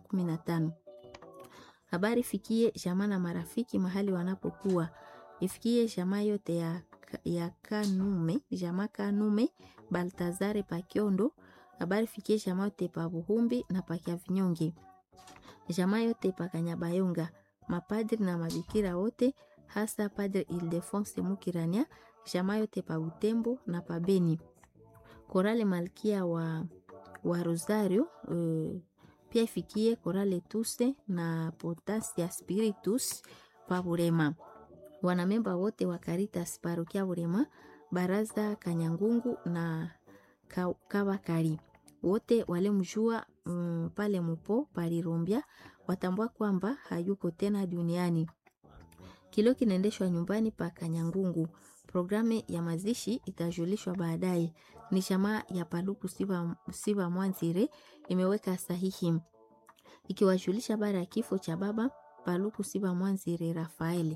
kumi na tano. Habari fikie jamaa na marafiki mahali wanapokuwa, ifikie jamaa yote ya, ya Kanume, jamaa Kanume Baltazare Pakiondo. Habari fikie jamaa yote pa Buhumbi na Pakia Vinyonge, jamaa yote pa Kanyabayonga, mapadri na mabikira wote, hasa Padre Ildefonse Mukirania, jamaa yote pa Butembo na pa Beni, Korale Malkia wa, wa Rosario uh, pia ifikie Korale Tuse na Potasia Spiritus pa Burema, wanamemba wote wa Caritas Parokia Burema, Baraza Kanyangungu na Kabakari wote walemjua um, pale mupo palirumbia watambua kwamba hayuko tena duniani. Kilio kinaendeshwa nyumbani pa Kanyangungu. Programu ya mazishi itajulishwa baadaye. Ni jamaa ya Paluku Siba, Siba Mwanzire imeweka sahihi ikiwajulisha baada ya kifo cha baba Paluku Siba Mwanzire Rafaeli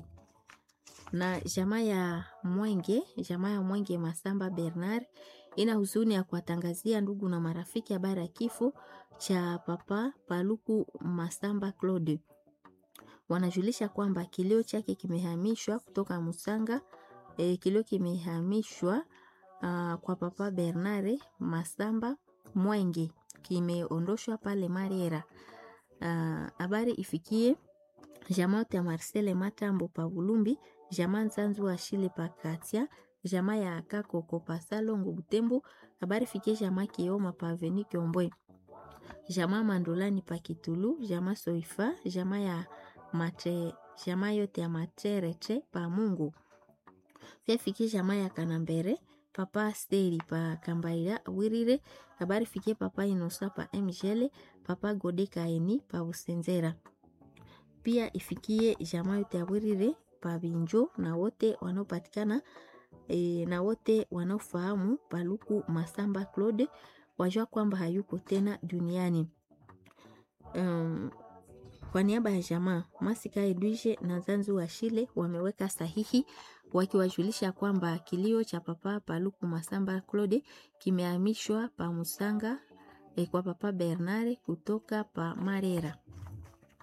na jamaa ya Mwenge, jamaa ya Mwenge Masamba Bernard ina huzuni ya kuwatangazia ndugu na marafiki habari ya kifo cha papa Paluku Masamba Claude. Wanajulisha kwamba kilio chake kimehamishwa kutoka Musanga e, kilio kimehamishwa uh, kwa papa Bernard Masamba Mwenge kimeondoshwa pale Mariera. Habari uh, ifikie jamaa ya Marcele Matambo pa Bulumbi, jamaa Nzanzu wa Shile pa Katia, jamaa ya Kakoko pa Salongo Butembo. Habari fikie jamaa Kioma pa Aveni Kiombwe, jamaa Mandolani pa Kitulu, jamaa Soifa, jamaa ya mate, jamaa yote ya Materete pa Mungu. Pia fikie jamaa ya Kanambere papa Steri pa Kambaira Wirire. Habari fikie papa Inosa pa Mjele, papa Gode Kaeni pa Usenzera pia ifikie jamaa yote ya Wirire pa Binjo na wote wanaopatikana e, na wote wanaofahamu Paluku Masamba Claude wajua kwamba hayuko tena duniani. Um, kwa niaba ya jamaa Masika Edwige na Zanzu wa Shile wameweka sahihi wakiwajulisha kwamba kilio cha papa Paluku Masamba Claude kimehamishwa pa Musanga e, kwa papa Bernard kutoka pa Marera.